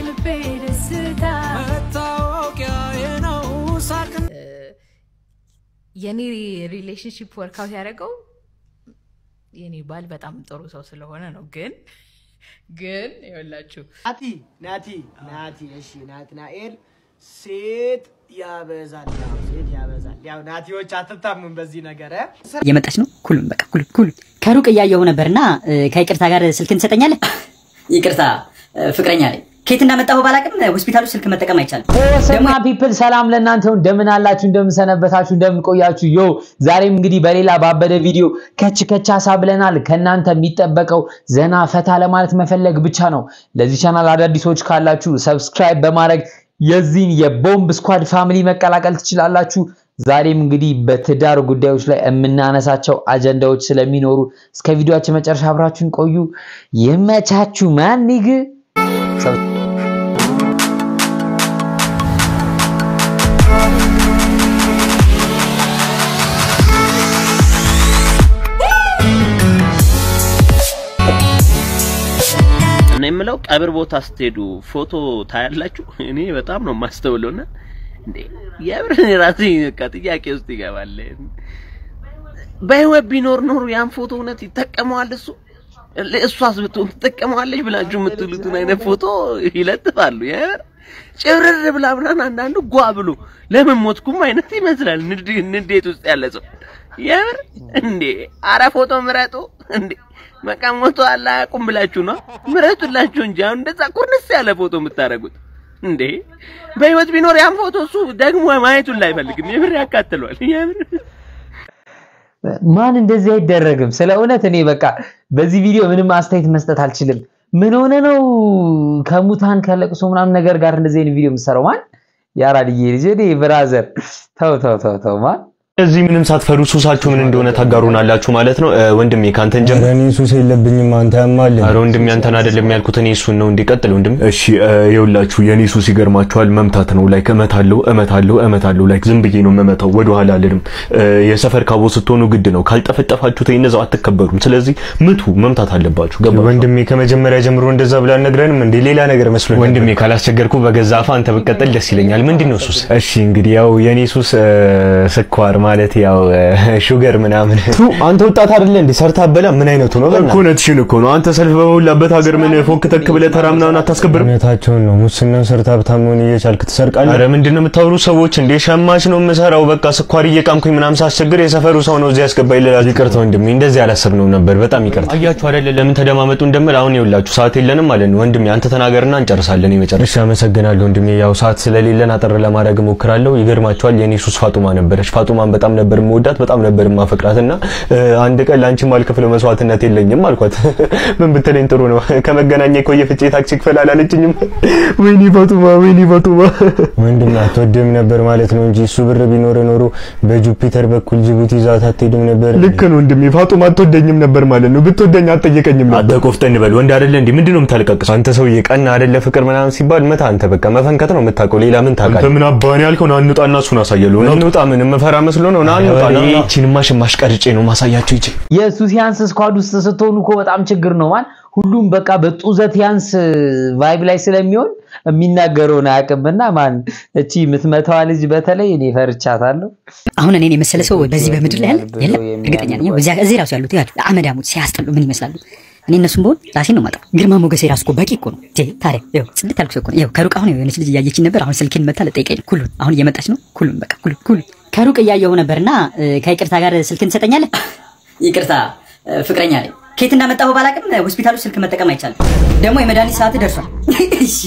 የልቤ ደስታ መታወቂያዬ ነው ሳቅን የኔ ሪሌሽንሽፕ ወርካውት ያደረገው የኔ ባል በጣም ጥሩ ሰው ስለሆነ ነው። ግን ግን ይኸውላችሁ ናቲ ናቲ ናቲ እሺ ናትናኤል ሴት ያበዛል ያው ሴት ያበዛል ያው ናቲዎች አትታሙም በዚህ ነገር እ? እየመጣች ነው። ኩሉም በቃ ኩሉም ኩሉም ከሩቅ እያየሁ ነበርና እ፣ ከይቅርታ ጋር ስልክን ትሰጠኛለህ? ይቅርታ እ፣ ፍቅረኛ ላይ ከየት እንዳመጣሁ ባላቅም ሆስፒታሉ ስልክ መጠቀም አይቻልም። ሰማ ፒፕል ሰላም ለእናንተ ይሁን። እንደምን አላችሁ? እንደምን ሰነበታችሁ? እንደምን ቆያችሁ? ዮ ዛሬም እንግዲህ በሌላ ባበደ ቪዲዮ ከች ከች ሀሳ ብለናል። ከእናንተ የሚጠበቀው ዘና ፈታ ለማለት መፈለግ ብቻ ነው። ለዚህ ቻናል አዳዲሶች ካላችሁ ሰብስክራይብ በማድረግ የዚህን የቦምብ ስኳድ ፋሚሊ መቀላቀል ትችላላችሁ። ዛሬም እንግዲህ በትዳር ጉዳዮች ላይ የምናነሳቸው አጀንዳዎች ስለሚኖሩ እስከ ቪዲዮአችን መጨረሻ አብራችሁን ቆዩ። ይመቻችሁ። ማኒግ እና የምለው ቀብር ቦታ ስትሄዱ ፎቶ ታያላችሁ። እኔ በጣም ነው የማስተውለውና እንዴ የብር ራሴ በቃ ጥያቄ ውስጥ ይገባል። በህይወት ቢኖር ኖሮ ያን ፎቶ እውነት ይጠቀመዋል እሱ እሷስ ብትሆን ትጠቀመዋለች ብላችሁ የምትሉትን አይነት ፎቶ ይለጥፋሉ። የምር ጭብርር ብላ ምናምን አንዳንዱ ጓ ብሎ ለምን ሞትኩም አይነት ይመስላል። ንድ- ንዴት ውስጥ ያለ ሰው የምር እንዴ! አረ ፎቶ ምረጡ እንዴ! በቃ ሞቶ አላ አያውቁም ብላችሁ ነው ምረጡላችሁ እንጂ አሁን እንደዛ ኩርንስ ያለ ፎቶ የምታደርጉት እንዴ! በህይወት ቢኖር ያን ፎቶ እሱ ደግሞ ማየቱን ላይፈልግም። የምር ያካትሏል። የምር ማን እንደዚህ አይደረግም። ስለ እውነት እኔ በቃ በዚህ ቪዲዮ ምንም አስተያየት መስጠት አልችልም። ምን ሆነ ነው ከሙታን ከለቅሶ ምናምን ነገር ጋር እንደዚህ አይነት ቪዲዮ የምትሰራው ማን? ያራድዬ ልጅ እኔ ብራዘር ተው ተው ተው ተው ማን እዚህ ምንም ሳትፈሩ ሱሳችሁ ምን እንደሆነ ታጋሩናላችሁ ማለት ነው። እ፣ ወንድሜ ካንተን ጀምር። እኔ ሱስ የለብኝም አንተ ያማል ኧረ ወንድሜ አንተን አይደለም ያልኩት እኔ እሱን ነው። እንዲቀጥል ወንድም። እሺ እ፣ ይኸውላችሁ የኔ ሱስ ይገርማችኋል፣ መምታት ነው። ላይክ እመታለሁ እመታለሁ እመታለሁ። ላይክ ዝም ብዬ ነው የምመታው፣ ወደ ኋላ አልልም። እ፣ የሰፈር ካቦ ስትሆኑ ግድ ነው። ካልጠፈጠፋችሁት እነዛው አትከበሩም። ስለዚህ ምቱ፣ መምታት አለባችሁ። ገባ ወንድሜ ከመጀመሪያ ጀምሮ እንደዛ ብላ ነግረንም እንዴ ሌላ ነገር መስሎኝ ወንድሜ ካላስቸገርኩ በገዛ አፋ አንተ ብትቀጥል ደስ ይለኛል። ምንድን ነው ሱስ? እሺ እንግዲህ ያው የኔ ሱስ እ፣ ስኳር ማለት ያው እ፣ ሹገር ምናምን ቱ አንተ ወጣት አይደለ እንዴ ሰርታ አበላ ምን አይነቱ ነው በእናትህ? እኮ እውነትሽን እኮ ነው። አንተ ሰልፍ በሞላበት ሀገር ምን ፎክ ተክ ብለህ ተራ ምናምን አታስከብርም? እውነታቸውን ነው ሙስናን ሰርታ ሀብታም መሆን እየቻልክ ትሰርቃለህ አረ ምንድን ነው የምታወሩ ሰዎች? እንዴ ሸማች ነው የምሰራው። በቃ ስኳር እየቃምኩኝ ምናምን ሳስቸግር የሰፈሩ ሰው ነው እዚህ ያስገባኝ ልላችሁ። ይቅርታ ወንድሜ እንደዚህ አላሰብነውም ነበር በጣም ይቅርታ አያችሁ አይደለ? ለምን ተደማመጡ እንደምል አሁን ይኸውላችሁ ሰዓት የለንም ማለት ነው። ወንድሜ አንተ ተናገርና እንጨርሳለን። የመጨረሻ እሺ አመሰግናለሁ ወንድሜ ያው ሰዓት ስለሌለን አጠር ለማድረግ እሞክራለሁ ይገርማችኋል የኔ ሱስ ፋጡማ ነበረች ፋጡማን በጣም ነበር የምወዳት በጣም ነበር የማፈቅራት እና እ፣ አንድ ቀን ለአንቺ ማልከፍለው መስዋዕትነት የለኝም አልኳት ምን ብትለኝ ጥሩ ነው ከመገናኛ የቆየ ፍቼ ታክሲ ክፈል አላለችኝም ወይኔ ፋጡማ ወይኔ ፋጡማ ወንድም አትወድም ነበር ማለት ነው እንጂ እሱ ብር ቢኖር ኖሮ በጁፒተር በኩል ጅቡቲ ይዛት አትሄድም ነበር ልክ ነው ወንድሜ ፋጡማ አትወደኝም ነበር ማለት ነው ብትወደኝ አትጠየቀኝም ነበር አንተ ቆፍጠን በል ወንድ አይደለ እንዴ ምንድነው የምታለቃቅሰው አንተ ሰውዬ ቀና አይደለ ፍቅር ምናምን ሲባል መታ አንተ በቃ መፈንከት ነው የምታውቀው ሌላ ምን አንተ ታውቃለህ ምን አባኔ ያልከው ና እንውጣና እሱን አሳያለሁ ና እንውጣ ምን የምፈራ መስሎ ነው ና እንውጣ ና ና። ይቺንማ ሽማሽ ቀርጬ ነው ማሳያችሁ ይቺ የሱሲያንስ ስኳድ ውስጥ ስትሆኑ እኮ በጣም ችግር ነው ማን ሁሉም በቃ በጡዘት ያንስ ቫይብ ላይ ስለሚሆን የሚናገረውን አያውቅምና ማን እቺ የምትመታዋ ልጅ በተለይ እኔ ፈርቻታለሁ። አሁን እኔን የመሰለ ሰው በዚህ በምድር ላይ ያለ የለም። እርግጠኛ ነኝ። እዚያ እዚህ ራሱ ያሉት ያሉ አመዳሞች ሲያስጠሉ ምን ይመስላሉ? እኔ እነሱም በሆን ራሴን ነው ማጣው። ግርማ ሞገሴ ራሱ እኮ በቂ እኮ ነው። ቴ ታዲያ ይኸው ጽድት ያልኩ ሰው እኮ ነው። ይኸው ከሩቅ አሁን የሆነች ልጅ እያየችኝ ነበር። አሁን ስልኬን መታ ልጠይቀኝ ነው። ኩሉን አሁን እየመጣች ነው። ኩሉን በቃ ኩሉን ኩሉን ከሩቅ እያየሁ ነበርና እ፣ ከይቅርታ ጋር ስልክን ትሰጠኛለህ? ይቅርታ እ፣ ፍቅረኛ ላይ ከየት እንዳመጣሁ ባላቅም ሆስፒታሉ ስልክ መጠቀም አይቻልም። ደግሞ የመድኃኒት ሰዓት ደርሷል። እሺ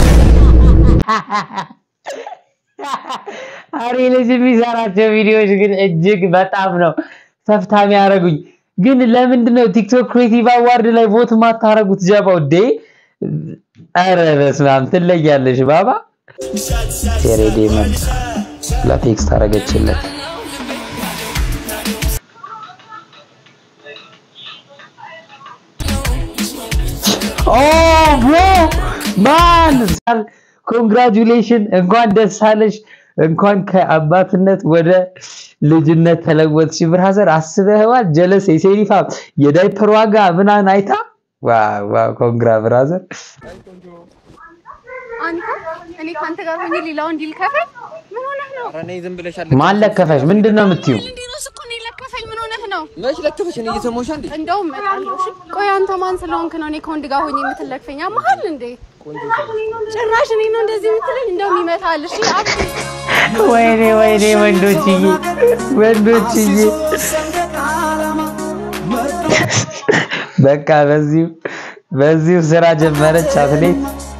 አሬ ልጅ የሚሰራቸው ቪዲዮዎች ግን እጅግ በጣም ነው ተፍታ የሚያደርጉኝ። ግን ለምንድን ነው ቲክቶክ ክሬቲቭ አዋርድ ላይ ቮት ማታረጉት? ጀባው ዴ አረ በስመ አብ ትለያለሽ ባባ። ቴሬዴ መጣ ለቴክስት አረገችለት። ኦ ብሮ ማን ኮንግራጁሌሽን፣ እንኳን ደስ አለሽ፣ እንኳን ከአባትነት ወደ ልጅነት ተለወጥሽ። ብራዘር አስበህዋል? ጀለስ የሴሪፋ የዳይፐር ዋጋ ምናምን አይታ ዋው ዋው፣ ኮንግራ ብራዘር። አንተ እኔ ከአንተ ጋር ሆኜ ሌላው እንዲል ከፈል ምን ሆነህ ነው? ኧረ ነይ ዝም ብለሽ ማን ለከፈሽ? ምንድን ነው የምትይው? እንዲሮስ እኮ እኔ ለከፈኝ ምን ሆነህ ነው? መች ለከፈሽ? እኔ እየሰማሁሽ አንዴ እንደውም እመጣለሁ። እሺ ቆይ አንተ ማን ስለሆንክ ነው እኔ ከወንድ ጋር ሆኜ የምትለክፈኝ? አማሃል እንዴ? ጭራሽ እኔ ነው እንደዚህ የምትለኝ? እንደውም ይመታል። እሺ አብ ወይኔ ወይኔ ወንዶችዬ ወንዶችዬ በቃ በዚሁ በዚሁ ስራ ጀመረች አትሌት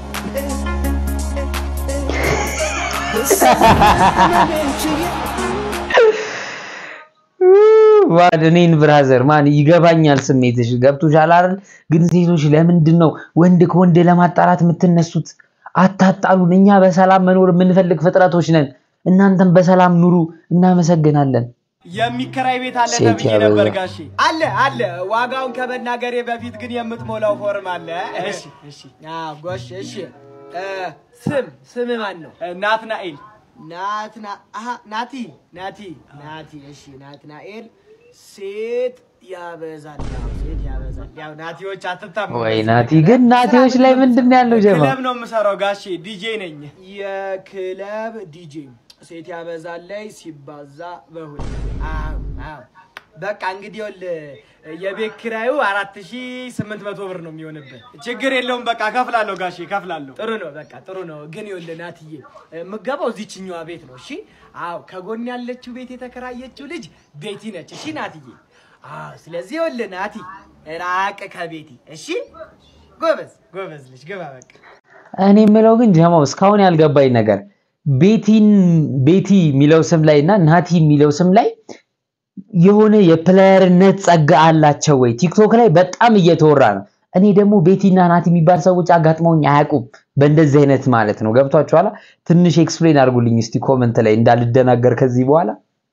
ዋድ እኔን ብራዘር ማን ይገባኛል ስሜትሽ ገብቶሻል አይደል ግን ሴቶች ለምንድን ነው ወንድ ከወንድ ለማጣላት የምትነሱት አታጣሉን እኛ በሰላም መኖር የምንፈልግ ፍጥረቶች ነን እናንተም በሰላም ኑሩ እናመሰግናለን የሚከራይ ቤት አለ ሴት ተብዬ ነበር ያበዛ። ጋሼ። አለ አለ። ዋጋውን ከመናገሬ በፊት ግን የምትሞላው ፎርም አለ። እሺ እሺ። አዎ ጎሽ። እሺ እ፣ ስም ስም ማን ነው? ናትናኤል። ናትና አሀ ናቲ ናቲ ናቲ። እሺ ናትናኤል። ሴት ያበዛል። አዎ፣ ሴት ያበዛል። ያው ናቲዎች አትታሙ። ወይ ናቲ ግን ናቲዎች ላይ ምንድን ነው ያለው ጀማ ክለብ ነው የምሰራው ጋሼ፣ ዲጄ ነኝ። የክለብ ዲጄ ሴት ያበዛል ላይ ሲባዛ በሁለት አዎ አዎ። በቃ እንግዲህ ይኸውልህ የቤት ኪራዩ አራት ሺ ስምንት መቶ ብር ነው የሚሆንብህ። ችግር የለውም በቃ ከፍላለሁ ጋሼ ከፍላለሁ። ጥሩ ነው በቃ ጥሩ ነው። ግን ይኸውልህ ናትዬ የምገባው እዚችኛዋ ቤት ነው። እሺ አዎ። ከጎን ያለችው ቤት የተከራየችው ልጅ ቤቲ ነች። እሺ ናትዬ አዎ። ስለዚህ ይኸውልህ ናቲ ራቅ ከቤቲ እሺ። ጎበዝ ጎበዝ ልጅ ግባ በቃ እኔ የምለው ግን ጀማው እስካሁን ያልገባኝ ነገር ቤቲን ቤቲ የሚለው ስም ላይ እና ናቲ የሚለው ስም ላይ የሆነ የፕሌየርነት ጸጋ አላቸው ወይ? ቲክቶክ ላይ በጣም እየተወራ ነው። እኔ ደግሞ ቤቲና ናቲ የሚባል ሰዎች አጋጥመውኝ አያውቁም። በእንደዚህ አይነት ማለት ነው። ገብቷችኋላ? ትንሽ ኤክስፕሌን አድርጉልኝ እስቲ ኮመንት ላይ እንዳልደናገር ከዚህ በኋላ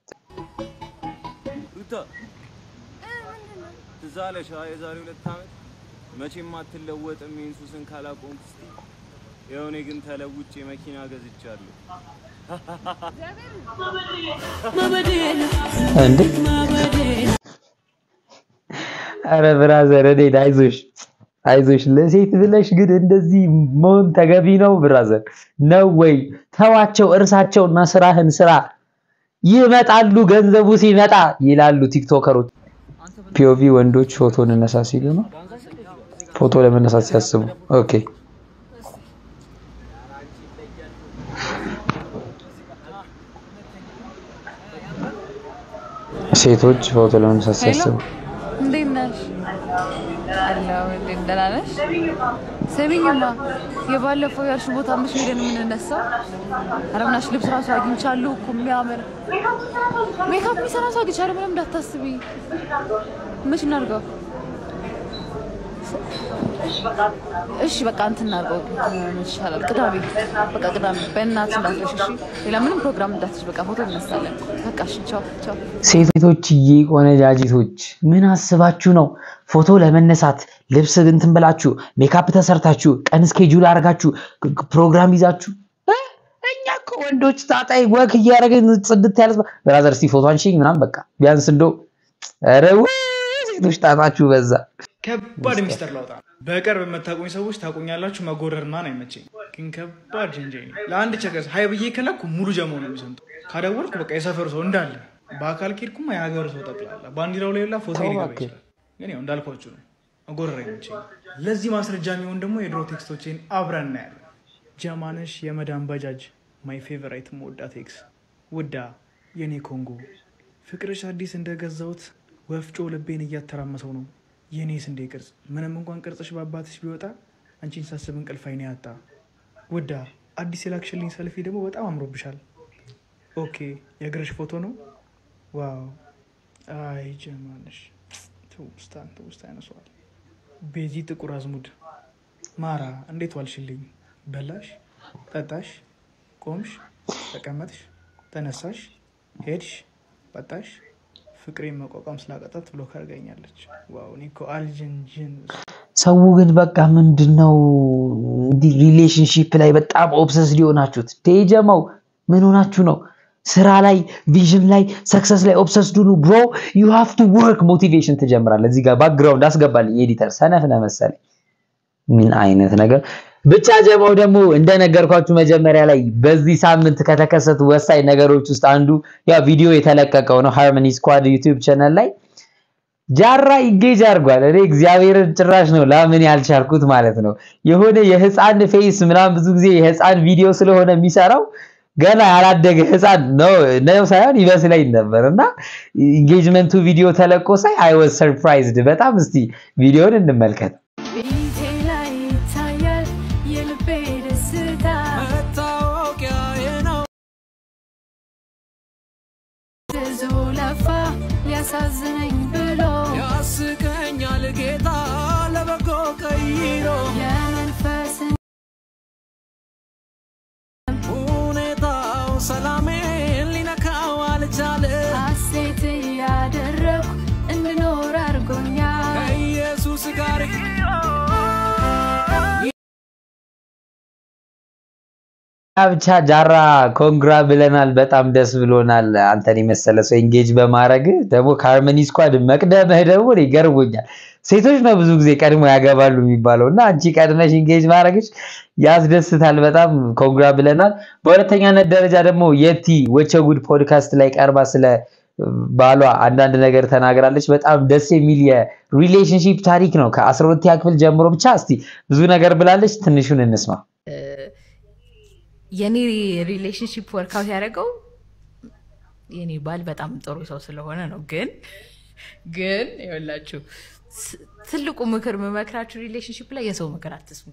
ሩታ ትዝ አለሽ አ የዛሬ ሁለት ዓመት መቼም አትለወጥም ይህን ሱስን ካላቆምክ እስቲ ይኸው እኔ ግን ተለውጬ መኪና ገዝቻለሁ። እንዴ አረ ብራዘር እኔ አይዞሽ አይዞሽ ለሴት ብለሽ ግን እንደዚህ መሆን ተገቢ ነው ብራዘር ነው ወይ ተዋቸው እርሳቸውና ስራህን ስራ ይመጣሉ ገንዘቡ ሲመጣ ይላሉ ቲክቶከሮች ፒኦቪ ወንዶች ፎቶ እንነሳ ሲሉ ነው ፎቶ ለመነሳት ሲያስቡ ኦኬ ሴቶች ፎቶ ለመነሳት ሲያስቡ እንዴት ነሽ? አለሁ። እንዴት ደህና ነሽ? ስሚኝማ የባለፈው ያልሽ ቦታ አምስት ሄደን የምንነሳው ኧረ ምናሽ ልብስ ራሱ አግኝቻለሁ እኮ የሚያምር ሜካፕ የሚሰራ ሰው አግኝቻለሁ። ምንም እንዳታስቢ። መች እናድርገው? እሺ በቃ እንትን እናድርገው። ምን ይሻላል? ቅዳሜ በቃ ቅዳሜ። በእናትሽ እንዳትረሽ እሺ። ሌላ ምንም ፕሮግራም እንዳትሽ። በቃ ፎቶ እንነሳለን። በቃ እሺ። ቻው ቻው። ሴቶችዬ ቆነጃጅቶች ምን አስባችሁ ነው ፎቶ ለመነሳት ልብስ እንትን ብላችሁ ሜካፕ ተሰርታችሁ ቀን ስኬጁል አድርጋችሁ ፕሮግራም ይዛችሁ እ? እኛ እኮ ወንዶች ታጣይ ወክ እያደረግን ጽድት ያለ ብራዘር እስቲ ፎቶ አንሺኝ ምናምን በቃ ቢያንስ እንደው ኧረ ውይ ሴቶች ጣጣችሁ በዛ ከባድ ሚስጥር ላውጣ። በቅርብ የምታውቁኝ ሰዎች ታውቁኛላችሁ። መጎረር ምናምን አይመቸኝ፣ ግን ከባድ ጀንጀኝ ነኝ። ለአንድ ቸገስ ሀይ ብዬ ከላኩ ሙሉ ጀማው ነው የሚሰምጠው። ካደወልኩ በቃ የሰፈሩ ሰው እንዳለ፣ በአካል ኬድኩማ የሀገሩ ሰው ጠቅላላ ባንዲራው ላይ ላ ፎቶ ሊገባ ይችላል። ግን ያው እንዳልኳችሁ ነው፣ መጎረር አይመቸኝ። ለዚህ ማስረጃ የሚሆን ደግሞ የድሮ ቴክስቶቼን አብረን እናያለን። ጀማነሽ የመዳን ባጃጅ ማይ ፌቨራይት መወዳት ኤክስ ውዳ የኔ ኮንጎ ፍቅርሽ አዲስ እንደገዛሁት ወፍጮ ልቤን እያተራመሰው ነው የኔ ስንዴ ቅርጽ ምንም እንኳን ቅርጽሽ በአባትሽ ቢወጣ አንቺን ሳስብ እንቅልፍ አይኔ ያጣ ውዳ አዲስ የላክሽልኝ ሰልፊ ደግሞ በጣም አምሮብሻል ኦኬ የእግርሽ ፎቶ ነው ዋው አይ ጀማነሽ ትውስታን ትውስታ ያነሰዋል ቤዚ ጥቁር አዝሙድ ማራ እንዴት ዋልሽልኝ በላሽ ጠጣሽ ቆምሽ ተቀመጥሽ ተነሳሽ ሄድሽ ወጣሽ ፍቅሬን መቋቋም ስላቀጣት ብሎ ካርጋኛለች ዋው እኔ እኮ አልጅንጅን ሰው ግን በቃ ምንድነው እንዲህ ሪሌሽንሺፕ ላይ በጣም ኦብሰስ ሊሆናችሁት ቴጀመው ምን ሆናችሁ ነው ስራ ላይ ቪዥን ላይ ሰክሰስ ላይ ኦብሰስ ዱኑ ብሮ ዩ ሃቭ ቱ ወርክ ሞቲቬሽን ትጀምራለህ እዚህ ጋር ባክግራውንድ አስገባልኝ ኤዲተር ሰነፍ ነህ መሰለኝ ምን አይነት ነገር ብቻ ጀማው ደግሞ እንደነገርኳችሁ መጀመሪያ ላይ በዚህ ሳምንት ከተከሰቱ ወሳኝ ነገሮች ውስጥ አንዱ ያው ቪዲዮ የተለቀቀው ነው ሃርመኒ ስኳድ ዩቲዩብ ቻናል ላይ ጃራ ኢንጌጅ አድርጓል። እኔ እግዚአብሔርን ጭራሽ ነው ላምን ያልቻልኩት ማለት ነው። የሆነ የህፃን ፌስ ምናምን ብዙ ጊዜ የህፃን ቪዲዮ ስለሆነ የሚሰራው ገና ያላደገ ህፃን ነው ነው ሳይሆን ይመስለኝ ነበር እና ኢንጌጅመንቱ ቪዲዮ ተለቆ ሳይ አይ ዋዝ ሰርፕራይዝድ በጣም። እስቲ ቪዲዮን እንመልከት። ፊቴ ላይ ይታያል የልቤ ደስታ መታወቂያዬ ነው ብዙ ለፋ ሊያሳዝነኝ ብሎ ያስቀኛል ጌታ ለበጎ ቀይሮ የመንፈስን ሁኔታው ሰላሜን ሊነካው አልቻለ ሐሴት እያደረኩ እንድኖር አድርጎኛል ከኢየሱስ ጋር ብቻ ጃራ ኮንግራ ብለናል። በጣም ደስ ብሎናል። አንተን የመሰለ ሰው ኤንጌጅ በማድረግ ደግሞ ከሃርመኒ ስኳድ መቅደምህ ደግሞ እኔ ይገርሞኛል። ሴቶች ነው ብዙ ጊዜ ቀድሞ ያገባሉ የሚባለው እና አንቺ ቀድመሽ ኤንጌጅ ማድረግሽ ያስደስታል። በጣም ኮንግራ ብለናል። በሁለተኛነት ደረጃ ደግሞ የቲ ወቸ ጉድ ፖድካስት ላይ ቀርባ ስለ ባሏ አንዳንድ ነገር ተናግራለች። በጣም ደስ የሚል የሪሌሽንሺፕ ታሪክ ነው። ከአስራ ሁለተኛ ክፍል ጀምሮ ብቻ እስቲ ብዙ ነገር ብላለች። ትንሹን እንስማ። የኔ ሪሌሽንሽፕ ወርካውት ያደረገው የኔ ባል በጣም ጥሩ ሰው ስለሆነ ነው። ግን ግን ይኸውላችሁ ስ- ትልቁ ምክር የምመክራችሁ ሪሌሽንሽፕ ላይ የሰው ምክር አትስሙ።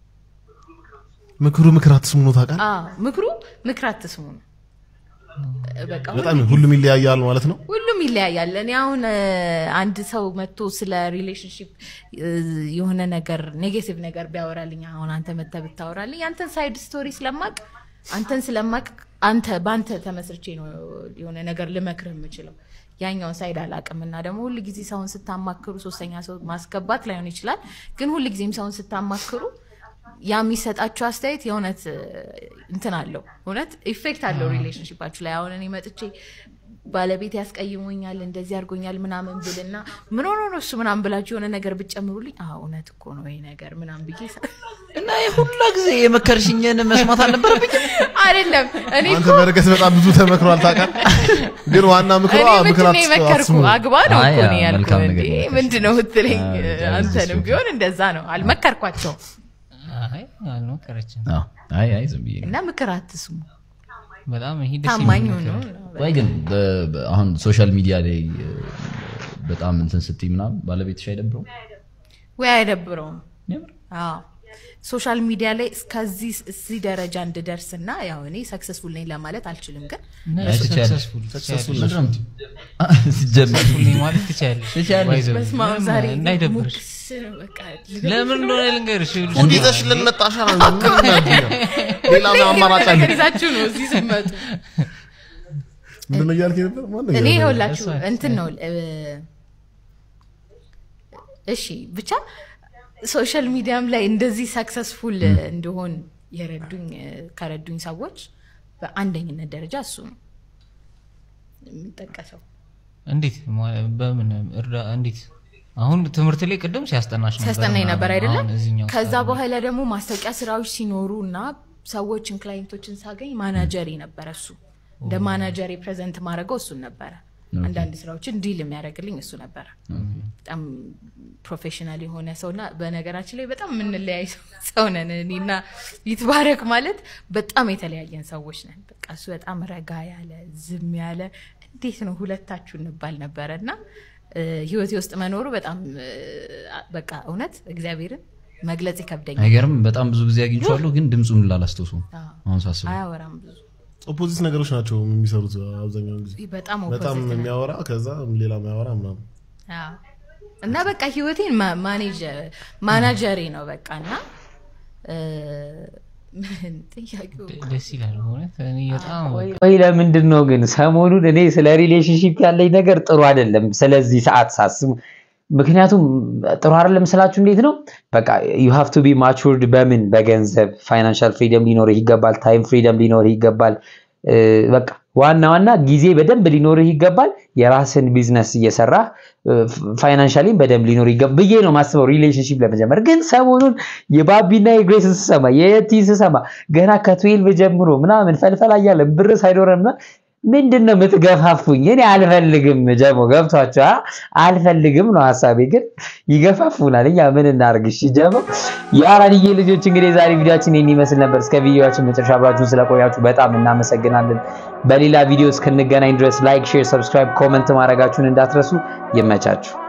ምክሩ ምክር አትስሙ ነው ታውቃለህ? አዎ፣ ምክሩ ምክር አትስሙ ነው። በቃ በጣም ሁሉም ይለያያል ማለት ነው። ሁሉም ይለያያል። እኔ አሁን እ፣ አንድ ሰው መጥቶ ስለ ሪሌሽንሽፕ የሆነ ነገር ኔጌቲቭ ነገር ቢያወራልኝ አሁን አንተ መተህ ብታወራልኝ አንተን ሳይድ ስቶሪ ስለማቅ አንተን ስለማቅ አንተ በአንተ ተመስርቼ ነው የሆነ ነገር ልመክርህ የምችለው ያኛውን ሳይድ አላቅም እና ደግሞ ሁል ጊዜ ሰውን ስታማክሩ ሶስተኛ ሰው ማስገባት ላይሆን ይችላል፣ ግን ሁል ጊዜም ሰውን ስታማክሩ ያ የሚሰጣችሁ አስተያየት የእውነት እ፣ እንትን አለው እውነት ኢፌክት አለው ሪሌሽንሽፓችሁ ላይ። አሁን እኔ መጥቼ ባለቤት ያስቀይሞኛል እንደዚህ አድርጎኛል ምናምን ብልና ምን ሆኖ ነው እሱ ምናምን ብላችሁ የሆነ ነገር ብትጨምሩልኝ አዎ እውነት እኮ ነው ይሄ ነገር ምናምን ብዬ እና የሁላ ጊዜ የመከርሽኝን መስማት አልነበረብኝ አይደለም እኔ አንተ እኮ በረከት በጣም ብዙ ተመክሯል ታውቃለህ። ግን ዋና ምክሯ እኔ ምክር ምንድን ነው የመከርኩ አትስሙ። አግባ ነው አይ፣ እኮ እኔ አዎ፣ መልካም ያልኩህ ነገር እንዴ ነው ምንድን ነው ምትለኝ አዎ፣ አንተንም ቢሆን እንደዛ ነው አልመከርኳቸውም አይ አልሞከረችም። አዎ፣ አይ አይ ዝም ብዬ ነው። እና ምክር አትስሙ በጣም ይሄ ደስ ታማኝ የሚል ሆኖ ምክር ነው። ወይ ግን በ- በ- አሁን ሶሻል ሚዲያ ላይ እ፣ በጣም እንትን ስትይ ምናምን ባለቤትሽ አይደብረውም? ወይ አይደብረውም አዎ ሶሻል ሚዲያ ላይ እስከዚህ እዚህ ደረጃ እንድደርስ እና ያው እኔ ሰክሰስፉል ነኝ ለማለት አልችልም ግን አይ፣ ትችያለሽ። ሰክሰስፉል ሰክሰስፉል ትችያለሽ። ነሽ። ምንድን ነው? አ፣ ሲጀመር ሰክሰስፉል ነኝ ማለት ትችያለሽ። ትችያለሽ። ባይዘው በስመ አብ ምንም ዛሬ እንዳይደብርሽ። ሙክስ በቃ ለምን እንደሆነ ልንገርሽ። ይኸውልሽ፣ ጉድ ይዘሽልን መጣሽ አለ። ምን ያድርግ? ሌላ ምን አማራጭ አለ? ነገር ይዛችሁ ነው እዚህ ስትመጡ ምንድን ነው እያልክ ነበር? ማን ነው እኔ እያልክ ነበር? ይኸውላችሁ እንትን ነው እ፣ እሺ ብቻ ሶሻል ሚዲያም ላይ እንደዚህ ሰክሰስፉል እንደሆን የረዱኝ እ፣ ከረዱኝ ሰዎች በአንደኝነት ደረጃ እሱ ነው የሚጠቀሰው። እንዴት ማ- በምን እርዳ እንዴት አሁን ትምህርት ላይ ቅድም ሲያስጠናሽ ነበር ሲያስጠናኝ ምናምን። ነበር አይደለም። አሁን እዚህኛው ከዛ ሰዓት ላይ በኋላ ደግሞ ማስታወቂያ ስራዎች ሲኖሩ እና ሰዎችን ክላይንቶችን ሳገኝ ማናጀሪ ነበረ እሱ እንደ ማናጀሪ ፕሬዘንት ማድረገው እሱን ነበረ። አንዳንድ ስራዎችን ዲል የሚያደርግልኝ እሱ ነበረ። በጣም ፕሮፌሽናል የሆነ ሰውና በነገራችን ላይ በጣም የምንለያይ ሰው- ሰው ነን። እኔና ይትባረክ ማለት በጣም የተለያየን ሰዎች ነን። በቃ እሱ በጣም ረጋ ያለ ዝም ያለ እንዴት ነው ሁለታችሁ እንባል ነበረ እና እ፣ ህይወቴ ውስጥ መኖሩ በጣም እ፣ በቃ እውነት እግዚአብሔርን መግለጽ ይከብደኛል። አይገርም። በጣም ብዙ ጊዜ አግኝቼዋለሁ፣ ግን ድምፁን ላላስታውሰውም አዎ። አሁን ሳስበው። አያወራም ብዙ ኦፖዚት ነገሮች ናቸው የሚሰሩት አብዛኛውን ጊዜ። በጣም በጣም opposite ነው። የሚያወራ ከዛ ሌላ የሚያወራ ምናምን አዎ። እና በቃ ህይወቴን ማ- ማኔጅ ማናጀሬ ነው በቃ እና እ፣ ጥያቄው ደስ ይላል በእውነት እኔ በጣም ወይ ለምንድን ነው ግን ሰሞኑን እኔ ስለ ሪሌሽንሺፕ ያለኝ ነገር ጥሩ አይደለም፣ ስለዚህ ሰዓት ሳስብ። ምክንያቱም ጥሩ አይደለም ስላችሁ እንዴት ነው በቃ ዩ ሃቭ ቱ ቢ ማቹርድ በምን በገንዘብ ፋይናንሻል ፍሪደም ሊኖርህ ይገባል፣ ታይም ፍሪደም ሊኖርህ ይገባል። እ፣ በቃ ዋና ዋና ጊዜ በደንብ ሊኖርህ ይገባል። የራስን ቢዝነስ እየሰራህ ፋይናንሻሊም በደንብ ሊኖር ይገባል ብዬ ነው ማስበው ሪሌሽንሺፕ ለመጀመር። ግን ሰሞኑን የባቢና የግሬስን ስሰማ የየቲን ስሰማ ገና ከትዌልቭ ጀምሮ ምናምን ፈልፈላ እያለ ብር ሳይኖረን ምናምን ምንድን ነው የምትገፋፉኝ? እኔ አልፈልግም። ጀሞ ገብቷቸው አልፈልግም ነው ሀሳቤ፣ ግን ይገፋፉናል። እኛ ምን እናርግ? እሺ ጀሞ የአራድዬ ልጆች እንግዲህ ዛሬ ቪዲዮችን ይህን ይመስል ነበር። እስከ ቪዲዮችን መጨረሻ አብራችሁን ስለቆያችሁ በጣም እናመሰግናለን። በሌላ ቪዲዮ እስክንገናኝ ድረስ ላይክ፣ ሼር፣ ሰብስክራይብ፣ ኮመንት ማድረጋችሁን እንዳትረሱ። ይመቻችሁ።